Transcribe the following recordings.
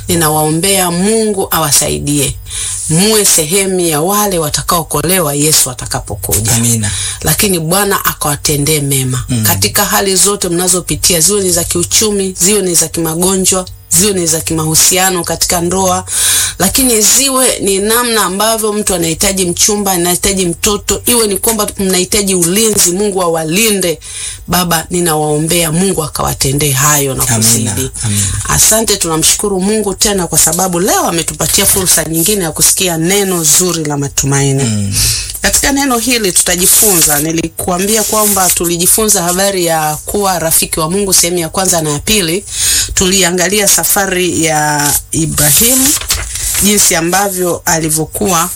ninawaombea Mungu awasaidie muwe sehemu ya wale watakaokolewa Yesu atakapokuja. Amina. Lakini Bwana akawatendee mema mm. katika hali zote mnazopitia, ziwe ni za kiuchumi, ziwe ni za kimagonjwa, ziwe ni za kimahusiano katika ndoa, lakini ziwe ni namna ambavyo mtu anahitaji mchumba, anahitaji mtoto, iwe ni kwamba mnahitaji ulinzi, Mungu awalinde. Baba, ninawaombea Mungu akawatendee hayo na Amina, kuzidi. amina. Asante, tunamshukuru Mungu tena kwa sababu leo ametupatia fursa nyingine ya kusikia neno zuri la matumaini. Mm. Katika neno hili tutajifunza, nilikuambia kwamba tulijifunza habari ya kuwa rafiki wa Mungu sehemu ya kwanza na ya pili. Tuliangalia safari ya Ibrahimu, jinsi ambavyo alivyokuwa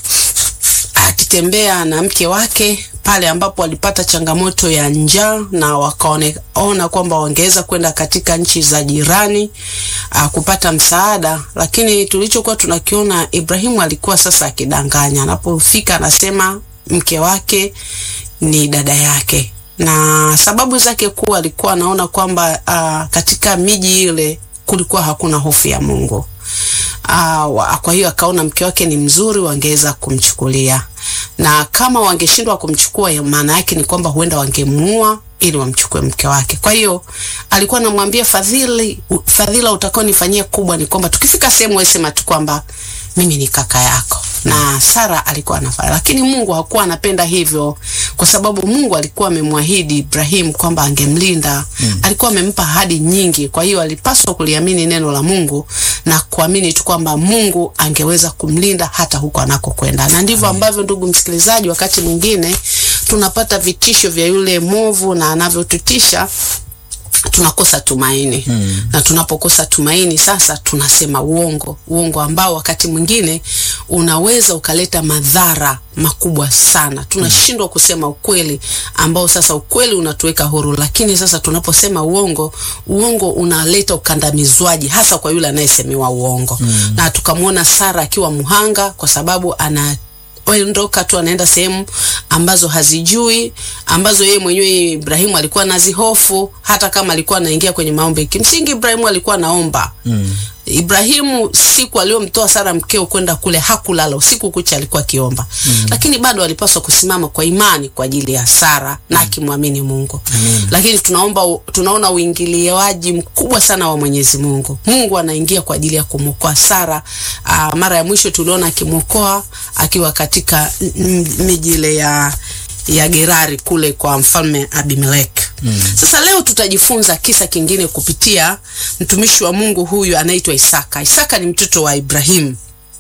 akitembea na mke wake pale ambapo walipata changamoto ya njaa na wakaona kwamba wangeweza kwenda katika nchi za jirani uh, kupata msaada, lakini tulichokuwa tunakiona Ibrahimu alikuwa sasa akidanganya. Anapofika anasema mke wake ni dada yake, na sababu zake kuu alikuwa anaona kwamba uh, katika miji ile kulikuwa hakuna hofu ya Mungu. Uh, wa- kwa hiyo akaona mke wake ni mzuri, wangeweza kumchukulia, na kama wangeshindwa kumchukua, ya maana yake ni kwamba huenda wangemuua ili wamchukue mke wake. Kwa hiyo alikuwa anamwambia Fadhili, u- fadhila utakaonifanyia kubwa ni kwamba tukifika sehemu wewe sema tu kwamba mimi ni kaka yako. Na Sara alikuwa anafanya, lakini Mungu hakuwa anapenda hivyo, kwa sababu Mungu alikuwa amemwahidi Ibrahim kwamba angemlinda. Alikuwa amempa ahadi nyingi, kwa hiyo alipaswa kuliamini neno la Mungu na kuamini tu kwamba Mungu angeweza kumlinda hata huko anakokwenda. Na ndivyo ambavyo, ndugu msikilizaji, wakati mwingine tunapata vitisho vya yule mwovu na anavyotutisha tunakosa tumaini mm. na tunapokosa tumaini sasa tunasema uongo, uongo ambao wakati mwingine unaweza ukaleta madhara makubwa sana. Tunashindwa kusema ukweli ambao sasa ukweli unatuweka huru, lakini sasa tunaposema uongo, uongo unaleta ukandamizwaji hasa kwa yule anayesemewa uongo mm. na tukamwona Sara akiwa mhanga kwa sababu ana ondoka tu anaenda sehemu ambazo hazijui ambazo yeye mwenyewe Ibrahimu alikuwa anazihofu, hata kama alikuwa anaingia kwenye maombi. Kimsingi Ibrahimu alikuwa anaomba mm. Ibrahimu siku aliyomtoa Sara mkeo kwenda kule hakulala usiku kucha, alikuwa akiomba mm. lakini bado alipaswa kusimama kwa imani kwa ajili ya Sara na akimwamini Mungu Amen. lakini tunaomba tunaona uingiliaji mkubwa sana wa Mwenyezi Mungu. Mungu anaingia kwa ajili ya kumwokoa Sara. Aa, mara ya mwisho tuliona akimwokoa akiwa katika m- m- miji ile ya ya Gerari kule kwa mfalme Abimelek. Mm. Sasa leo tutajifunza kisa kingine kupitia mtumishi wa Mungu huyu anaitwa Isaka. Isaka ni mtoto wa Ibrahimu.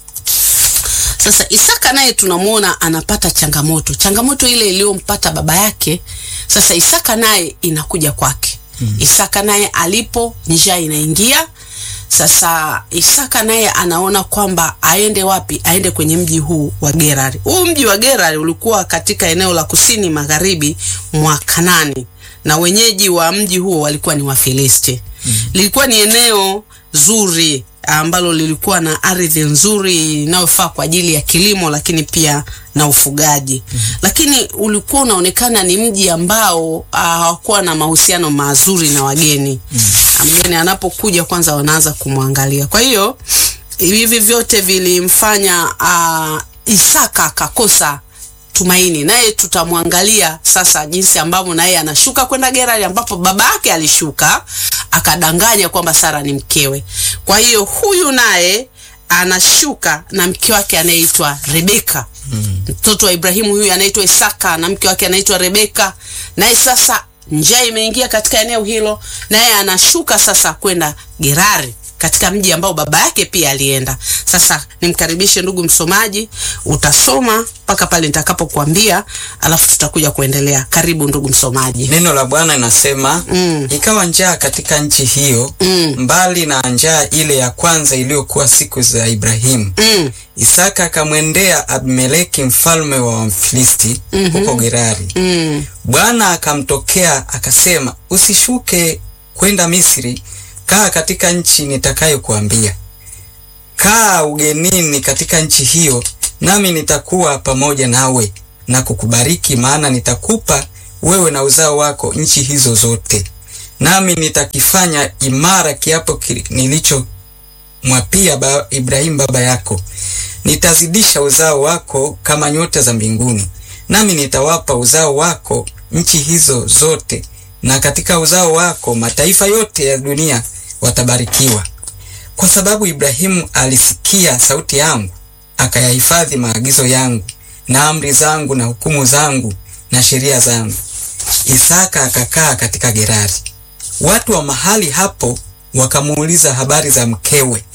Sasa Isaka naye tunamwona anapata changamoto, changamoto ile iliyompata baba yake. Sasa Isaka naye inakuja kwake. mm. Isaka naye alipo, njaa inaingia. Sasa Isaka naye anaona kwamba aende wapi? Aende kwenye mji huu wa Gerari. Huu mji wa Gerari ulikuwa katika eneo la kusini magharibi mwa Kanani, na wenyeji wa mji huo walikuwa ni Wafilisti. mm. Lilikuwa ni eneo zuri ambalo lilikuwa na ardhi nzuri inayofaa kwa ajili ya kilimo lakini pia na ufugaji mm -hmm. Lakini ulikuwa unaonekana ni mji ambao hawakuwa na mahusiano mazuri na wageni mm -hmm. Mgeni anapokuja kwanza wanaanza kumwangalia. Kwa hiyo hivi vyote vilimfanya uh, Isaka akakosa tumaini, naye tutamwangalia sasa jinsi ambavyo naye anashuka kwenda Gerari ambapo baba yake alishuka akadanganya kwamba Sara ni mkewe. Kwa hiyo huyu naye anashuka na mke wake anayeitwa Rebeka. Mtoto mm. wa Ibrahimu huyu anaitwa Isaka na mke wake anaitwa Rebeka. Naye sasa njaa imeingia katika eneo hilo, naye anashuka sasa kwenda Gerari katika mji ambao baba yake pia alienda. Sasa nimkaribishe ndugu msomaji, utasoma mpaka pale nitakapokuambia, alafu tutakuja kuendelea. Karibu ndugu msomaji. Neno la Bwana linasema mm. ikawa njaa katika nchi hiyo mm. mbali na njaa ile ya kwanza iliyokuwa siku za Ibrahimu mm. Isaka akamwendea Abimeleki mfalme wa Wafilisti mm -hmm. huko Gerari mm. Bwana akamtokea akasema, usishuke kwenda Misri kaa katika nchi nitakayokuambia. Kaa ugenini katika nchi hiyo, nami nitakuwa pamoja nawe na kukubariki, maana nitakupa wewe na uzao wako nchi hizo zote, nami nitakifanya imara kiapo nilicho mwapia ba, Ibrahimu baba yako, nitazidisha uzao wako kama nyota za mbinguni, nami nitawapa uzao wako nchi hizo zote, na katika uzao wako mataifa yote ya dunia watabarikiwa. Kwa sababu Ibrahimu alisikia sauti yangu, akayahifadhi maagizo yangu na amri zangu na hukumu zangu na sheria zangu. Isaka akakaa katika Gerari. Watu wa mahali hapo wakamuuliza habari za mkewe,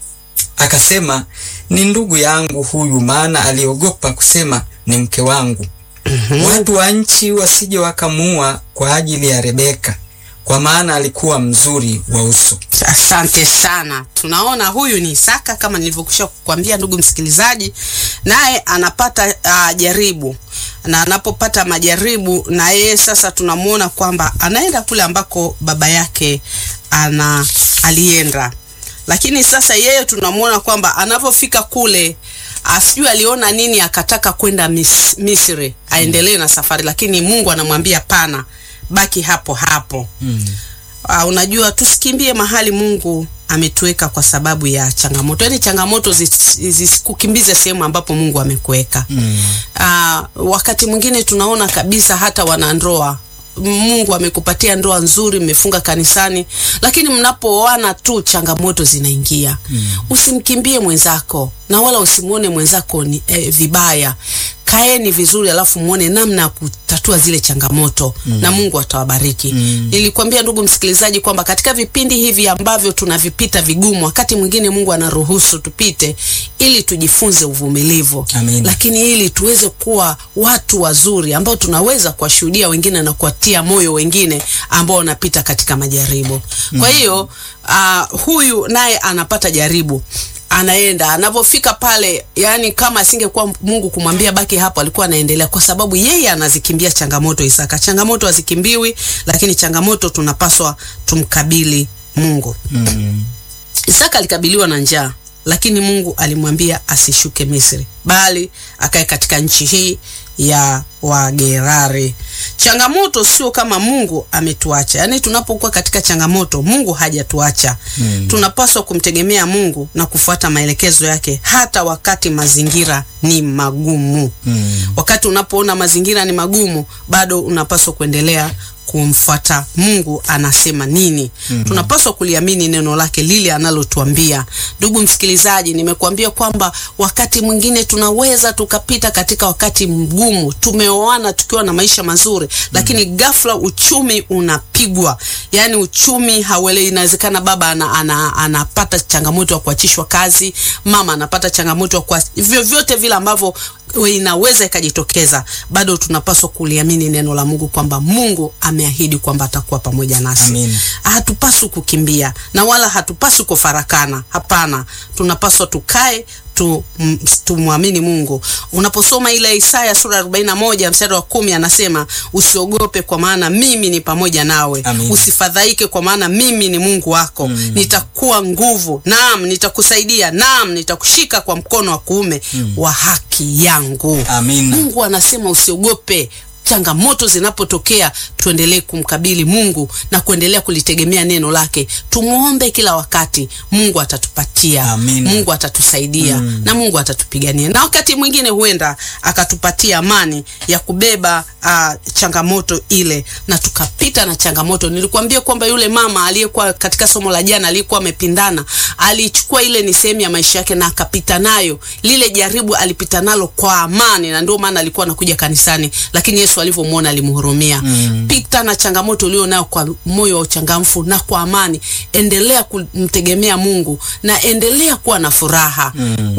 akasema ni ndugu yangu huyu, maana aliogopa kusema ni mke wangu. Watu wa nchi wasije wakamuua kwa ajili ya Rebeka, kwa maana alikuwa mzuri wa uso. Asante sana. Tunaona huyu ni Isaka kama nilivyokwisha kukwambia, ndugu msikilizaji, naye anapata uh, jaribu na anapopata majaribu, na yeye sasa tunamwona kwamba anaenda kule ambako baba yake ana alienda, lakini sasa yeye tunamwona kwamba anapofika kule asijui aliona nini, akataka kwenda mis, Misri aendelee na safari, lakini Mungu anamwambia pana, baki hapo hapo. Mm. Uh, unajua tusikimbie mahali Mungu ametuweka kwa sababu ya changamoto. Yaani changamoto zis- zisikukimbize sehemu ambapo Mungu amekuweka. Mm. Uh, wakati mwingine tunaona kabisa hata wanandoa Mungu amekupatia ndoa nzuri, mmefunga kanisani, lakini mnapooana tu changamoto zinaingia. Mm. Usimkimbie mwenzako na wala usimwone mwenzako ni eh, vibaya. Kaeni vizuri, alafu muone namna ya kutatua zile changamoto mm. na Mungu atawabariki. Mm. Nilikwambia ndugu msikilizaji kwamba katika vipindi hivi ambavyo tunavipita vigumu, wakati mwingine Mungu anaruhusu tupite ili tujifunze uvumilivu Amina. lakini ili tuweze kuwa watu wazuri ambao tunaweza kuwashuhudia wengine na kuwatia moyo wengine ambao wanapita katika majaribu. Kwa hiyo uh, huyu naye anapata jaribu anaenda anapofika pale, yani kama asingekuwa Mungu kumwambia baki hapo, alikuwa anaendelea, kwa sababu yeye anazikimbia changamoto. Isaka, changamoto hazikimbiwi, lakini changamoto tunapaswa tumkabili Mungu. Mm. Isaka alikabiliwa na njaa, lakini Mungu alimwambia asishuke Misri, bali akae katika nchi hii ya Wagerari. Changamoto sio kama Mungu ametuacha, yaani tunapokuwa katika changamoto, Mungu hajatuacha. Mm. Tunapaswa kumtegemea Mungu na kufuata maelekezo yake hata wakati mazingira ni magumu. Mm. Wakati unapoona mazingira ni magumu, bado unapaswa kuendelea kumfuata Mungu anasema nini. mm -hmm. Tunapaswa kuliamini neno lake lile analotuambia. Ndugu msikilizaji, nimekuambia kwamba wakati mwingine tunaweza tukapita katika wakati mgumu, tumeoana tukiwa na maisha mazuri, lakini ghafla uchumi unapigwa, yaani uchumi hauelewi. Inawezekana baba ana, ana, anapata changamoto ya kuachishwa kazi, mama anapata changamoto ya kwa vyovyote vile ambavyo inaweza ikajitokeza, bado tunapaswa kuliamini neno la Mungu kwamba Mungu ameahidi kwamba atakuwa pamoja nasi. Amina. Hatupaswi kukimbia na wala hatupaswi kufarakana. Hapana, tunapaswa tukae tu, m- tumwamini Mungu. Unaposoma ile Isaya sura ya 41 mstari wa kumi anasema usiogope, kwa maana mimi ni pamoja nawe. Amina. Usifadhaike, kwa maana mimi ni Mungu wako. Nitakuwa nguvu, naam, nitakusaidia, naam, nitakushika kwa mkono wa kuume wa haki yangu. Amina. Mungu anasema usiogope. Changamoto zinapotokea tuendelee kumkabili Mungu na kuendelea kulitegemea neno lake. Tumwombe kila wakati, Mungu atatupatia, Amina. Mungu atatusaidia na Mungu atatupigania, na wakati mwingine huenda akatupatia amani ya kubeba ah, changamoto ile na tukapita na changamoto. Nilikwambia kwamba yule mama aliyekuwa katika somo la jana aliyekuwa amepindana, alichukua ile ni sehemu ya maisha yake na akapita nayo. Lile jaribu alipita nalo kwa amani, na ndio maana alikuwa anakuja kanisani, lakini Yesu alivyomwona alimhurumia. Pita na changamoto ulio nayo kwa moyo wa uchangamfu na kwa amani. Endelea kumtegemea Mungu na endelea kuwa na furaha.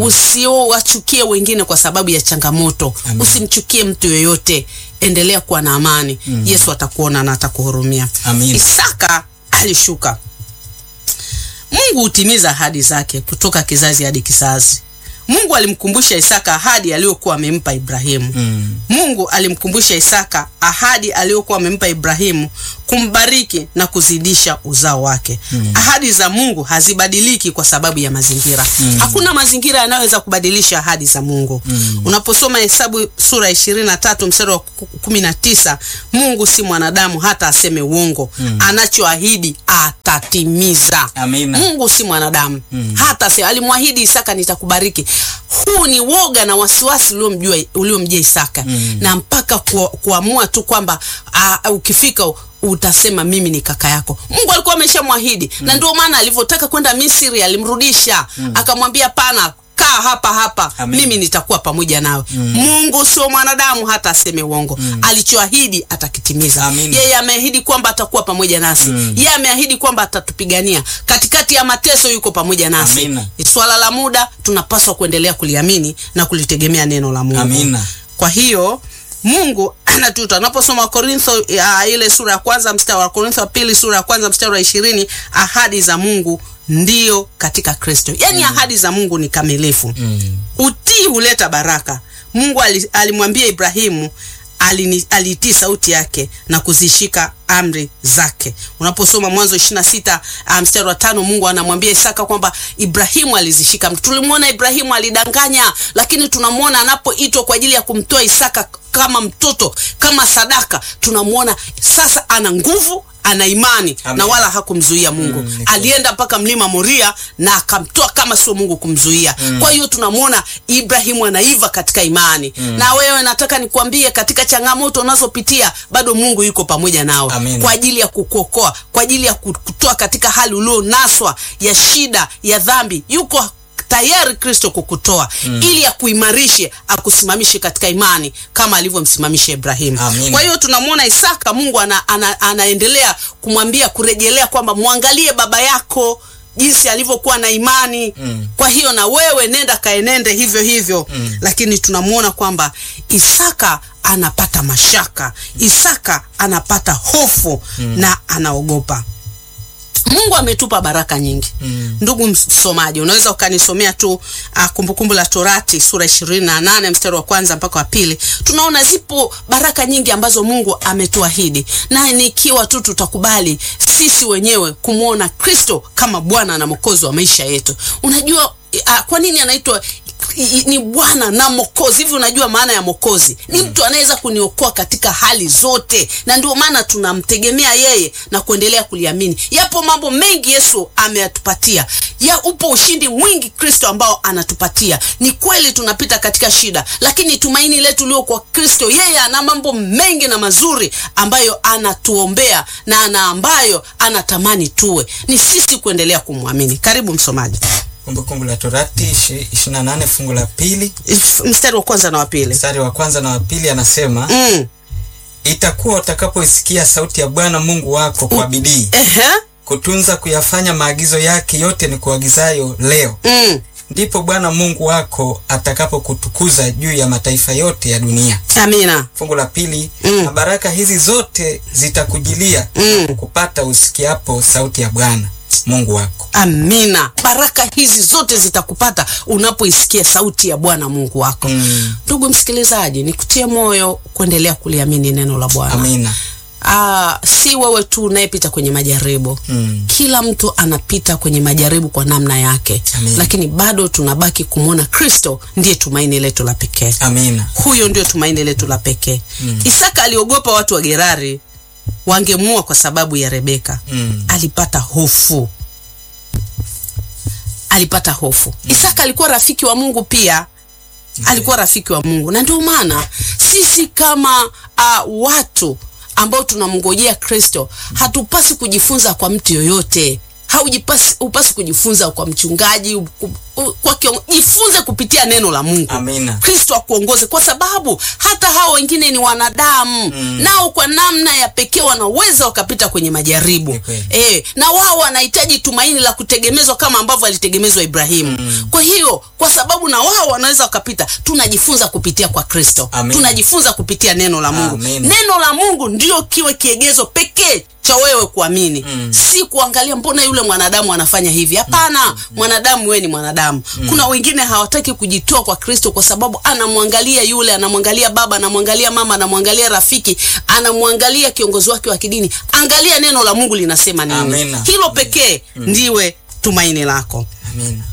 Usiwachukie wengine kwa sababu ya changamoto. Usimchukie mtu yoyote. Endelea kuwa na amani. Yesu atakuona na atakuhurumia. Amina. Isaka alishuka. Mungu hutimiza ahadi zake kutoka kizazi hadi kizazi. Mungu alimkumbusha Isaka ahadi aliyokuwa amempa Ibrahimu. Mm. Mungu alimkumbusha Isaka ahadi aliyokuwa amempa Ibrahimu kumbariki na kuzidisha uzao wake. Ahadi za Mungu hazibadiliki kwa sababu ya mazingira. Hakuna mazingira yanayoweza kubadilisha ahadi za Mungu. Unaposoma Hesabu sura ishirini na tatu mstari wa ku- kumi na tisa Mungu si mwanadamu hata aseme uongo. Anachoahidi atatimiza. Amina. Mungu si mwanadamu hata aseme. Alimwahidi Isaka, nitakubariki. Huu ni woga na wasiwasi uliomjua uliomjia Isaka na mpaka ku, kuamua tu kwamba ah, ukifika utasema mimi ni kaka yako. Mungu alikuwa ameshamwahidi na ndio maana alivyotaka kwenda Misri alimrudisha akamwambia, pana kaa hapa hapa Amen. mimi nitakuwa pamoja nawe. Mungu sio mwanadamu hata aseme uongo. Alichoahidi atakitimiza. Amen. Yeye ameahidi kwamba atakuwa pamoja nasi. Yeye ameahidi kwamba atatupigania katikati ya mateso, yuko pamoja nasi. Amina. Ni swala la muda, tunapaswa kuendelea kuliamini na kulitegemea neno la Mungu. Amina. Kwa hiyo Mungu anatuita. Unaposoma Korintho ya ile sura ya kwanza mstari wa Korintho wa pili sura ya kwanza mstari wa ishirini ahadi za Mungu ndio katika Kristo. Yaani ahadi za Mungu ni kamilifu. Utii huleta baraka. Mungu ali- alimwambia Ibrahimu alini- alitii sauti yake na kuzishika amri zake. Unaposoma Mwanzo 26 ah, mstari wa tano, Mungu anamwambia Isaka kwamba Ibrahimu alizishika. Tulimwona Ibrahimu alidanganya, lakini tunamwona anapoitwa kwa ajili ya kumtoa Isaka kama mtoto, kama sadaka, tunamwona sasa ana nguvu ana imani Amen. na wala hakumzuia Mungu. Mm, ni kweli. Alienda mpaka mlima Moria na akamtoa kama sio Mungu kumzuia. Kwa hiyo tunamwona Ibrahimu anaiva katika imani. Na wewe nataka nikwambie, katika changamoto unazopitia bado Mungu yuko pamoja nawe Amen. kwa ajili ya kukuokoa, kwa ajili ya kutoa katika hali ulionaswa ya shida ya dhambi. Yuko tayari Kristo kukutoa ili akuimarishe, akusimamishe katika imani kama alivyomsimamisha Ibrahimu. Amen. Kwa hiyo tunamwona Isaka, Mungu ana, ana, anaendelea kumwambia kurejelea kwamba mwangalie baba yako jinsi alivyokuwa na imani Mm. kwa hiyo na wewe nenda kaenende hivyo hivyo Mm. lakini tunamwona kwamba Isaka anapata mashaka Isaka anapata hofu na anaogopa Mungu ametupa baraka nyingi Mm. ndugu msomaji unaweza ukanisomea tu uh, kumbukumbu la torati sura ishirini na nane mstari wa kwanza mpaka wa pili tunaona zipo baraka nyingi ambazo mungu ametuahidi na nikiwa tu tutakubali sisi wenyewe kumwona kristo kama bwana na mwokozi wa maisha yetu unajua uh, kwa nini anaitwa i- i- ni bwana na mokozi hivi unajua maana ya mokozi ni mtu anaweza kuniokoa katika hali zote na ndio maana tunamtegemea yeye na kuendelea kuliamini yapo mambo mengi yesu ameyatupatia ya upo ushindi mwingi kristo ambao anatupatia ni kweli tunapita katika shida lakini tumaini letu lio kwa kristo yeye ana mambo mengi na mazuri ambayo anatuombea na ana ambayo anatamani tuwe ni sisi kuendelea kumwamini karibu msomaji Kumbukumbu la Torati ishi- 28 fungu la pili mstari wa kwanza na wa pili mstari wa kwanza na wa pili anasema mm. itakuwa utakapoisikia sauti ya Bwana Mungu wako kwa bidii Ehe. kutunza kuyafanya maagizo yake yote ni kuagizayo leo, Mm. ndipo Bwana Mungu wako atakapokutukuza juu ya mataifa yote ya dunia. amina Fungu la pili Mm. na baraka hizi zote zitakujilia Mm. na kupata usikiapo sauti ya Bwana Mungu wako. amina baraka hizi zote zitakupata unapoisikia sauti ya bwana mungu wako Mm. ndugu msikilizaji nikutie moyo kuendelea kuliamini neno la bwana Amina. Ah, si wewe tu unayepita kwenye majaribu Mm. kila mtu anapita kwenye majaribu kwa namna yake Amen. lakini bado tunabaki kumwona kristo ndiye tumaini letu la pekee Amina. huyo ndio tumaini letu la pekee mm. isaka aliogopa watu wa gerari wangemuua kwa sababu ya rebeka Mm. alipata hofu alipata hofu isaka alikuwa rafiki wa mungu pia alikuwa rafiki wa mungu na ndio maana sisi kama uh, watu ambao tunamngojea kristo hatupasi kujifunza kwa mtu yoyote haujipasi upasi kujifunza kwa mchungaji u- u- kwa kiongo, jifunze kupitia neno la mungu Amina. kristo akuongoze kwa sababu hata hao wengine ni wanadamu mm. nao kwa namna ya pekee wanaweza wakapita kwenye majaribu Ni kweli. e, na wao wanahitaji tumaini la kutegemezwa kama ambavyo alitegemezwa ibrahimu mm. kwa hiyo kwa sababu na wao wanaweza wakapita tunajifunza kupitia kwa kristo Amen. tunajifunza kupitia neno la mungu Amen. neno la mungu ndio kiwe kiegezo pekee cha wewe kuamini mm. si kuangalia mbona yule mwanadamu anafanya hivi hapana mm. mwanadamu wewe ni mwanadamu mwanadamu kuna wengine hawataki kujitoa kwa kristo kwa sababu anamwangalia yule anamwangalia baba anamwangalia mama anamwangalia rafiki anamwangalia kiongozi wake wa kidini angalia neno la mungu linasema nini Amina. hilo pekee ndiwe tumaini lako Amina.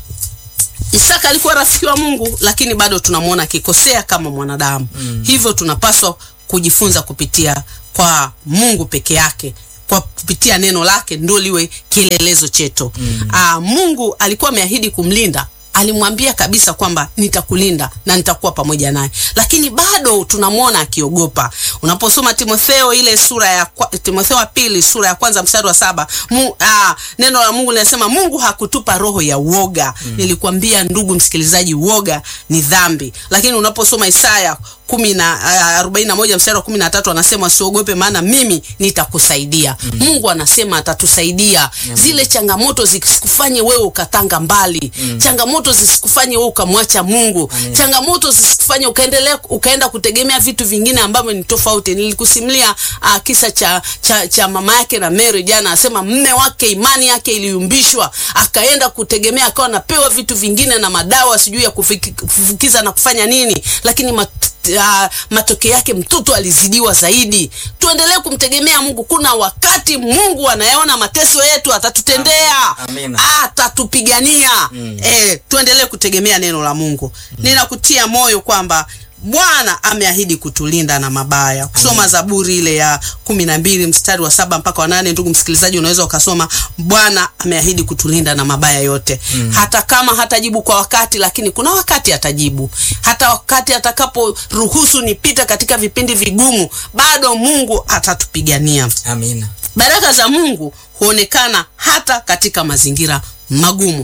Isaka alikuwa rafiki wa Mungu, lakini bado tunamwona akikosea kama mwanadamu. Hivyo tunapaswa kujifunza kupitia kwa Mungu peke yake, kwa kupitia neno lake ndio liwe kielelezo chetu. Aa, Mungu alikuwa ameahidi kumlinda alimwambia kabisa kwamba nitakulinda na nitakuwa pamoja naye, lakini bado tunamwona akiogopa. Unaposoma Timotheo ile sura ya kwa, Timotheo wa pili sura ya kwanza mstari wa saba mu, aa, neno la Mungu linasema Mungu hakutupa roho ya uoga. Nilikwambia ndugu msikilizaji, uoga ni dhambi, lakini unaposoma Isaya kumi na arobaini na moja mstari wa kumi na tatu anasema usiogope, maana mimi nitakusaidia. Mungu anasema atatusaidia. Zile changamoto zisikufanye wewe ukatanga mbali, changamoto zisikufanye wewe ukamwacha Mungu, changamoto zisikufanye ukaendelea ukaenda kutegemea vitu vingine ambavyo ni tofauti. Nilikusimulia uh, kisa cha, cha, cha mama yake na Mary jana, asema mme wake imani yake iliyumbishwa, akaenda kutegemea, akawa anapewa vitu vingine na madawa sijui ya kufiki- kufukiza na kufanya nini, lakini mat, uh, matokeo yake mtoto alizidiwa zaidi. Tuendelee kumtegemea Mungu. Kuna wakati Mungu anayaona mateso yetu, atatutendea, Amina. atatupigania. Eh, tuendelee kutegemea neno la Mungu. Ninakutia moyo kwamba Bwana ameahidi kutulinda na mabaya. Kusoma Zaburi ile ya kumi na mbili mstari wa saba mpaka wa nane, ndugu msikilizaji, unaweza ukasoma. Bwana ameahidi kutulinda na mabaya yote, hata kama hatajibu kwa wakati, lakini kuna wakati atajibu. Hata wakati atakaporuhusu nipite katika vipindi vigumu, bado Mungu atatupigania. Amina. Baraka za Mungu huonekana hata katika mazingira magumu.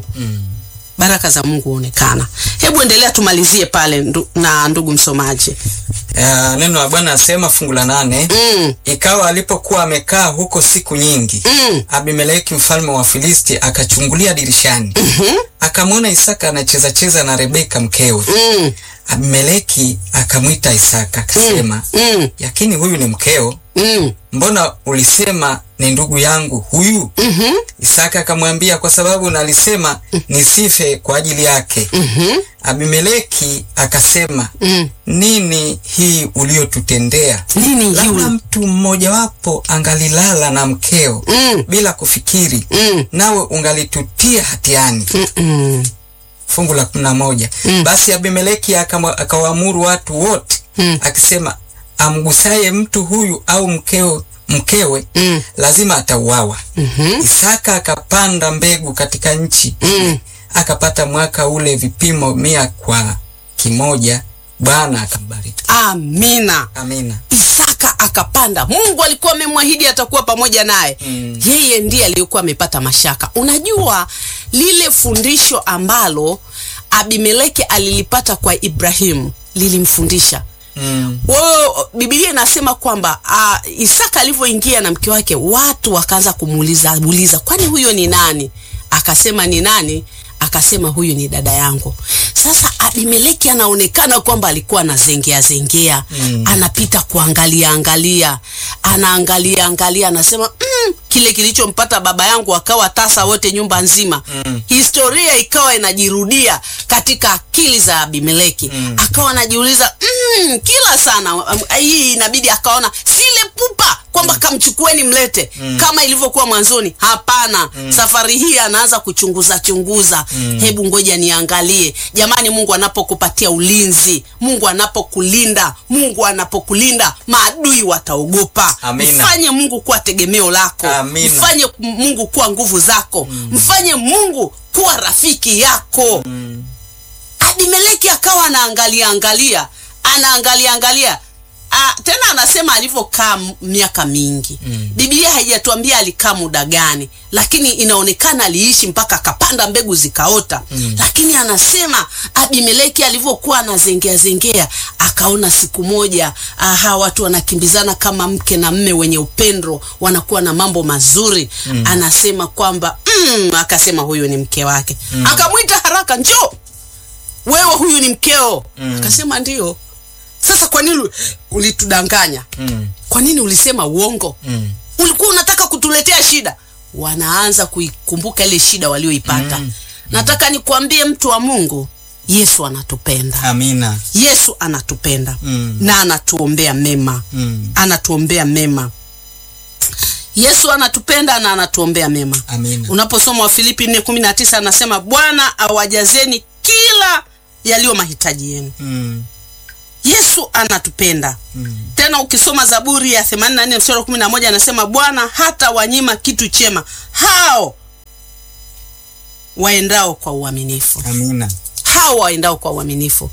Baraka za Mungu huonekana. Hebu endelea, tumalizie pale ndu, na ndugu msomaji. Ya, neno la Bwana asema fungu la nane Mm, ikawa alipokuwa amekaa huko siku nyingi mm, Abimeleki mfalme wa Filisti akachungulia dirishani akamwona Isaka anacheza cheza na Rebeka mkewe. mm, Abimeleki akamwita Isaka akasema, mm, yakini huyu ni mkeo? mm, Mbona ulisema ni ndugu yangu huyu? mhm, Isaka akamwambia, kwa sababu nalisema nisife kwa ajili yake. mhm, Abimeleki akasema, mm. nini hii uliyotutendea? Nini Labda yule? mtu mmojawapo angalilala na mkeo Mm, bila kufikiri, mm, nawe ungalitutia hatiani. mm, mm, Fungu la kumi na moja. Mm. Basi Abimeleki akama- akawaamuru watu wote Mm. akisema, amgusaye mtu huyu au mkeo, mkewe mm, lazima atauawa. mhm, Isaka akapanda mbegu katika nchi mm. akapata mwaka ule vipimo mia kwa kimoja. Bwana akambariki. Amina. Amina. Isaka akapanda. Mungu alikuwa amemwahidi atakuwa pamoja naye. Mm. Yeye ndiye aliyekuwa amepata mashaka. Unajua lile fundisho ambalo Abimeleki alilipata kwa Ibrahimu lilimfundisha Mm. wao. Biblia inasema kwamba uh, Isaka alivyoingia na mke wake, watu wakaanza kumuuliza uliza, kwani huyo ni nani? Akasema ni nani? Akasema huyu ni dada yangu. Sasa Abimeleki anaonekana kwamba alikuwa anazengea zengea, Mm. anapita kuangalia angalia, anaangalia angalia, anasema mm, kile kilichompata baba yangu akawa tasa wote nyumba nzima. Mm. Historia ikawa inajirudia katika akili za Abimeleki. Mm. Akawa anajiuliza mm, kila sana um, hii inabidi akaona sile pupa kwamba kamchukueni mlete kama ilivyokuwa mwanzoni. Hapana, safari hii anaanza kuchunguza chunguza. Hebu ngoja niangalie. Jamani, Mungu anapokupatia ulinzi, Mungu anapokulinda, Mungu anapokulinda, maadui wataogopa. Amina. Mfanye Mungu kuwa tegemeo lako, Amina. mfanye Mungu kuwa nguvu zako, mfanye Mungu kuwa rafiki yako. Abimeleki akawa anaangalia angalia, anaangalia angalia. Ah, tena anasema alivyokaa m- miaka mingi Mm. Biblia haijatuambia alikaa muda gani, lakini inaonekana aliishi mpaka akapanda mbegu zikaota. Lakini anasema Abimeleki alivyokuwa anazengea zengea, akaona siku moja ah, hawa watu wanakimbizana kama mke na mme wenye upendo, wanakuwa na mambo mazuri. Anasema kwamba mm, akasema huyu ni mke wake. Akamwita haraka, njoo wewe, huyu ni mkeo. Akasema ndio. Sasa kwa nini ulitudanganya? Mm. Kwa nini ulisema uongo? Mm. Ulikuwa unataka kutuletea shida. Wanaanza kuikumbuka ile shida walioipata. Mm. Nataka nikwambie mtu wa Mungu, Yesu anatupenda. Amina. Yesu anatupenda Mm. na anatuombea mema Mm. anatuombea mema. Yesu anatupenda na anatuombea mema. Amina. Unaposoma Wafilipi 4:19 anasema Bwana awajazeni kila yaliyo mahitaji yenu. Mm. Yesu anatupenda. Mm. Tena ukisoma Zaburi ya 84 mstari wa 11 anasema Bwana hata wanyima kitu chema hao waendao kwa uaminifu Amina. hao waendao kwa uaminifu.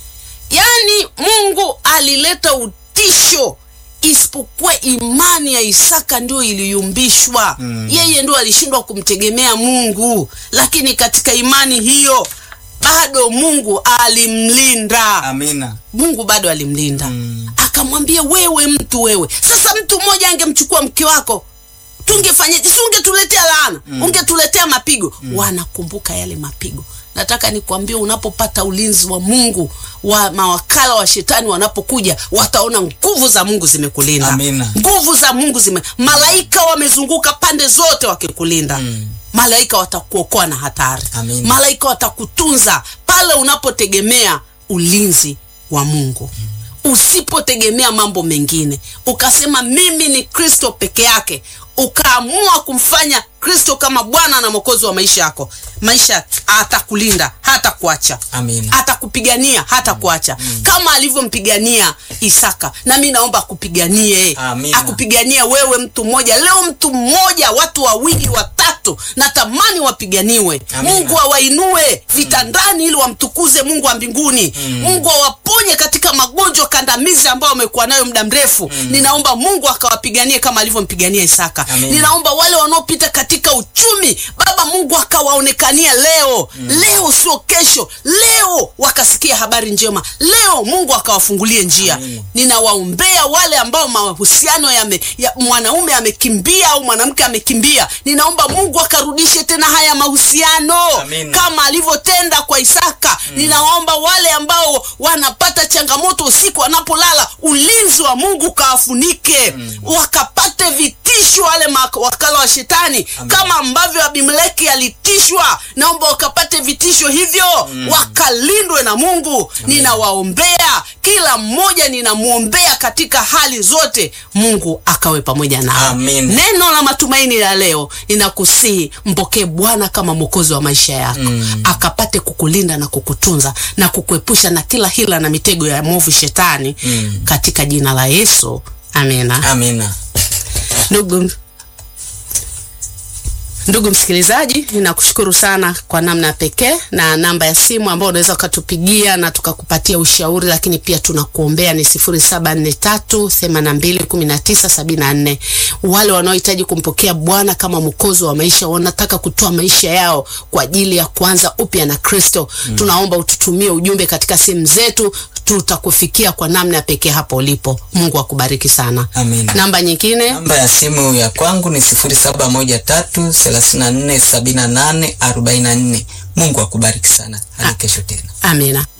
Yaani Mungu alileta utisho, isipokuwa imani ya Isaka ndio iliyumbishwa. Mm. Yeye ndio alishindwa kumtegemea Mungu, lakini katika imani hiyo bado Mungu alimlinda. Amina. Mungu bado alimlinda Mm. akamwambia, wewe mtu wewe. Sasa mtu mmoja angemchukua mke wako tungefanyaje? Si ungetuletea laana, ungetuletea mapigo. Wanakumbuka yale mapigo. Nataka nikwambie, unapopata ulinzi wa Mungu, wa mawakala wa shetani wanapokuja, wataona nguvu za Mungu zimekulinda. Amina. Nguvu za Mungu zime, malaika wamezunguka pande zote wakikulinda. Malaika watakuokoa na hatari. Amina. Malaika watakutunza pale unapotegemea ulinzi wa Mungu. Usipotegemea mambo mengine, ukasema mimi ni Kristo peke yake, ukaamua kumfanya Kristo kama Bwana na Mwokozi wa maisha yako, maisha atakulinda, hata kuacha Amina. atakupigania hata kuacha kama alivyompigania Isaka. Na mi naomba akupiganie, Amina. akupiganie wewe, mtu mmoja leo, mtu mmoja, watu wawili, watatu, natamani wapiganiwe. Amina. Mungu awainue vitandani ili wamtukuze Mungu wa mbinguni. Mungu awaponye katika magonjwa kandamizi ambayo wamekuwa nayo muda mrefu. Ninaomba Mungu akawapiganie kama alivyompigania Isaka. Amina. Ninaomba wale wanaopita katika uchumi, Baba Mungu akawaonekania leo. Leo sio kesho, leo wakasikia habari njema. Leo Mungu akawafungulie njia. Amina. Ninawaombea wale ambao mahusiano yame, ya mwanaume amekimbia au mwanamke amekimbia. Ninaomba Mungu akarudishe tena haya mahusiano Amina. kama alivyotenda kwa Isaka. Ninawaomba wale ambao wanapata changamoto usiku wanapolala, ulinzi wa Mungu kawafunike, wakapate vitisho wale wakala wa shetani Amina. kama ambavyo Abimeleki alitishwa. Naomba wakapate vitisho hivyo, wakalindwe na Mungu. Ninawaombea kila mmoja, ninamwombea katika hali zote, Mungu akawe pamoja nao. Amina. Neno la matumaini la leo ninakusihi, mpokee Bwana kama mwokozi wa maisha yako, akapate kukulinda na kukutunza na kukuepusha na kila hila na mitego ya mwovu shetani, katika jina la Yesu, amina. Amina. Ndugu ndugu msikilizaji, ninakushukuru sana kwa namna ya pekee, na namba ya simu ambayo unaweza ukatupigia na tukakupatia ushauri, lakini pia tunakuombea ni 0743821974. Wale wanaohitaji kumpokea Bwana kama mwokozi wa maisha, wanataka kutoa maisha yao kwa ajili ya kuanza upya na Kristo, tunaomba ututumie ujumbe katika simu zetu, tutakufikia kwa namna ya pekee hapo ulipo. Mungu akubariki sana. Amina. Namba nyingine Namba ya simu ya kwangu ni 0713347844. Mungu akubariki sana. Hadi kesho tena. Amina.